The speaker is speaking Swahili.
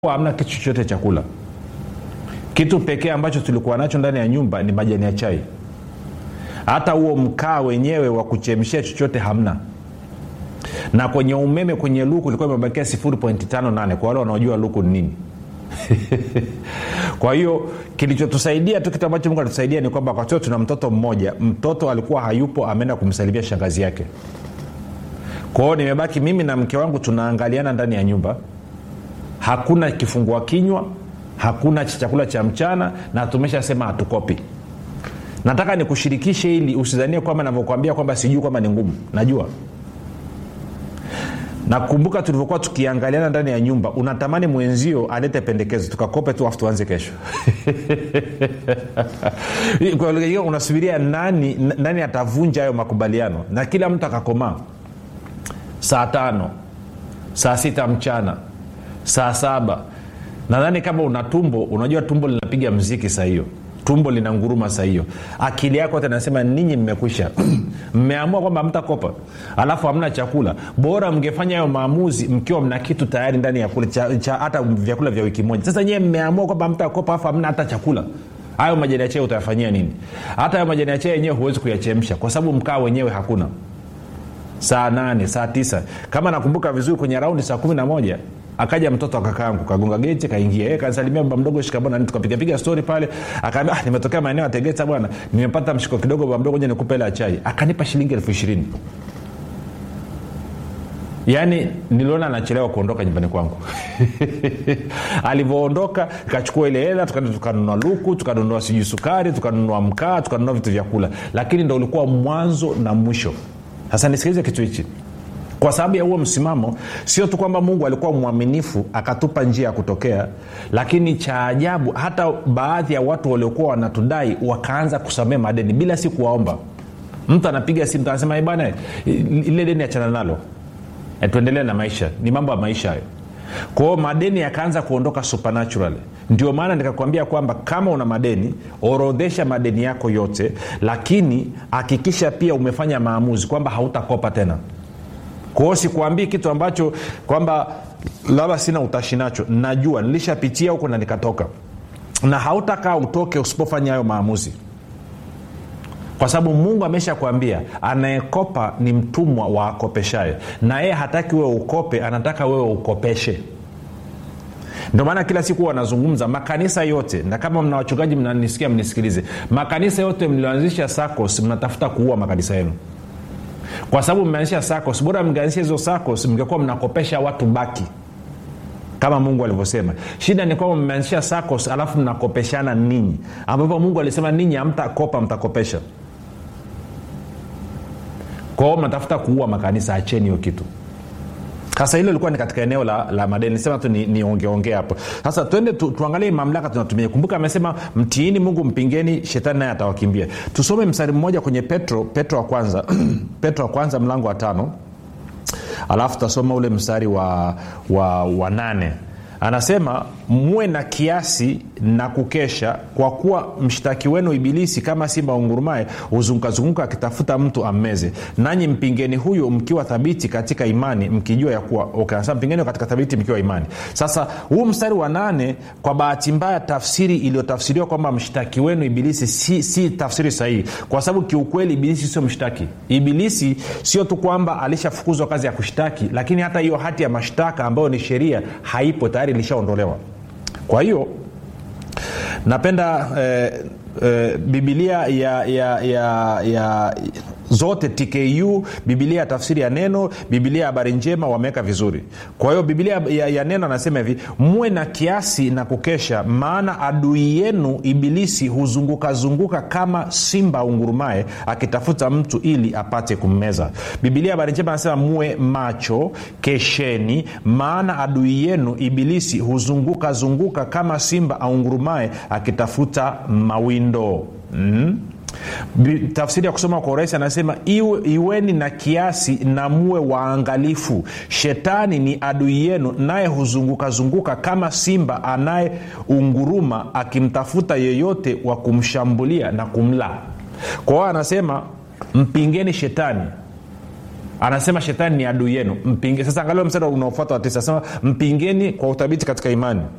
hamna kitu chochote cha kula kitu pekee ambacho tulikuwa nacho ndani ya nyumba ni majani ya chai hata huo mkaa wenyewe wa kuchemshia chochote hamna na kwenye umeme kwenye luku ilikuwa imebakia 58 kwa wale wanaojua luku ni nini kwa hiyo kilichotusaidia tu kitu ambacho mungu alitusaidia ni kwamba kwa tuna mtoto mmoja mtoto alikuwa hayupo ameenda kumsalimia shangazi yake kwa hiyo nimebaki mimi na mke wangu tunaangaliana ndani ya nyumba hakuna kifungua kinywa hakuna chakula cha mchana na tumeshasema hatukopi nataka nikushirikishe ili usidhanie kwamba navyokwambia kwamba sijui kwamba ni ngumu najua nakumbuka tulivyokuwa tukiangaliana ndani ya nyumba unatamani mwenzio alete pendekezo tukakope tu afu tuanze kesho unasubiria nani nani atavunja hayo makubaliano na kila mtu akakomaa saa tano saa sita mchana saa saba nadhani kama una tumbo unajua tumbo linapiga mziki saa hiyo tumbo lina nguruma saa hiyo akili yako hata nasema ninyi mmekwisha mmeamua kwamba hamtakopa alafu hamna chakula bora mngefanya hayo maamuzi mkiwa mna kitu tayari ndani ya kula cha, cha, hata vyakula vya wiki moja sasa nyewe mmeamua kwamba hamtakopa alafu hamna hata chakula hayo majani ya chai utayafanyia nini hata hayo majani ya chai yenyewe huwezi kuyachemsha kwa sababu mkaa wenyewe hakuna saa nane saa tisa kama nakumbuka vizuri kwenye raundi saa kumi na moja akaja mtoto akakaangu kagonga geti kaingia kansalimia baba mdogo shikamona tukapigapiga stori pale akaambia ah, nimetokea maeneo ya tegeta bwana nimepata mshiko kidogo baba mdogo nikupa hela ya chai akanipa shilingi elfu ishirini yaani niliona anachelewa kuondoka nyumbani kwangu alivyoondoka kachukua ile hela tukaenda tukanunua luku tukanunua sijui sukari tukanunua mkaa tukanunua vitu vya kula lakini ndo ulikuwa mwanzo na mwisho sasa nisikilize kitu hichi kwa sababu ya huo msimamo sio tu kwamba mungu alikuwa mwaminifu akatupa njia ya kutokea lakini cha ajabu hata baadhi ya watu waliokuwa wanatudai wakaanza kusamea madeni bila si kuwaomba mtu anapiga simu anasema bana ile deni achana nalo e, tuendelee na maisha ni mambo ya maisha hayo kwao madeni yakaanza kuondoka supernatural ndio maana nikakwambia kwamba kama una madeni orodhesha madeni yako yote lakini hakikisha pia umefanya maamuzi kwamba hautakopa tena kwao sikuambii kitu ambacho kwamba labda sina utashi nacho najua nilishapitia huko na nikatoka na hautakaa utoke usipofanya hayo maamuzi kwa sababu mungu amesha kuambia anayekopa ni mtumwa wa akopeshaye na yeye hataki wewe ukope anataka wewe ukopeshe ndio maana kila siku wanazungumza makanisa yote na kama mna wachungaji mnanisikia mnisikilize makanisa yote mlioanzisha sacos mnatafuta kuua makanisa yenu kwa sababu mmeanzisha sacos bora mngeanzisha hizo sacos mngekuwa mnakopesha watu baki kama mungu alivyosema shida ni kwamba mmeanzisha sacos alafu mnakopeshana ninyi ambapo mungu alisema ninyi hamtakopa mtakopesha kwao mnatafuta kuua makanisa acheni hiyo kitu sasa hilo ilikuwa ni katika eneo la, la madeni sema tu niongeongea ni hapo sasa twende tu, tuangalie mamlaka tunatumia kumbuka amesema mtiini mungu mpingeni shetani naye atawakimbia tusome mstari mmoja kwenye petro petro wa kwanza petro wa kwanza mlango wa tano alafu tutasoma ule mstari wa, wa, wa nane anasema muwe na kiasi na kukesha kwa kuwa mshtaki wenu ibilisi kama simba ungurumae huzungukazunguka akitafuta mtu ammeze nanyi mpingeni huyo mkiwa thabiti katika imani mkijua ya kuwa okay, anasema mpingeni katika thabiti mkiwa imani sasa huu mstari wa nane kwa bahati mbaya tafsiri iliyotafsiriwa kwamba mshtaki wenu ibilisi si, si tafsiri sahihi kwa sababu kiukweli ibilisi sio mshtaki ibilisi sio tu kwamba alishafukuzwa kazi ya kushtaki lakini hata hiyo hati ya mashtaka ambayo ni sheria haipo tayari ilishaondolewa kwa hiyo napenda eh, eh, bibilia ya, ya, ya, ya zote tku bibilia ya tafsiri ya neno bibilia ya habari njema wameweka vizuri kwa hiyo bibilia ya, ya neno anasema hivi muwe na kiasi na kukesha maana adui yenu ibilisi huzungukazunguka kama simba ungurumae akitafuta mtu ili apate kummeza bibilia ya habari njema anasema muwe macho kesheni maana adui yenu ibilisi huzungukazunguka kama simba aungurumae akitafuta mawindo mm? tafsiri ya kusoma kwa urahisi anasema iwe, iweni na kiasi na muwe waangalifu shetani ni adui yenu naye huzungukazunguka kama simba anayeunguruma akimtafuta yeyote wa kumshambulia na kumla kwa hiyo anasema mpingeni shetani anasema shetani ni adui yenu mpinge sasa angalia mstari unaofuata wa tisa anasema mpingeni kwa uthabiti katika imani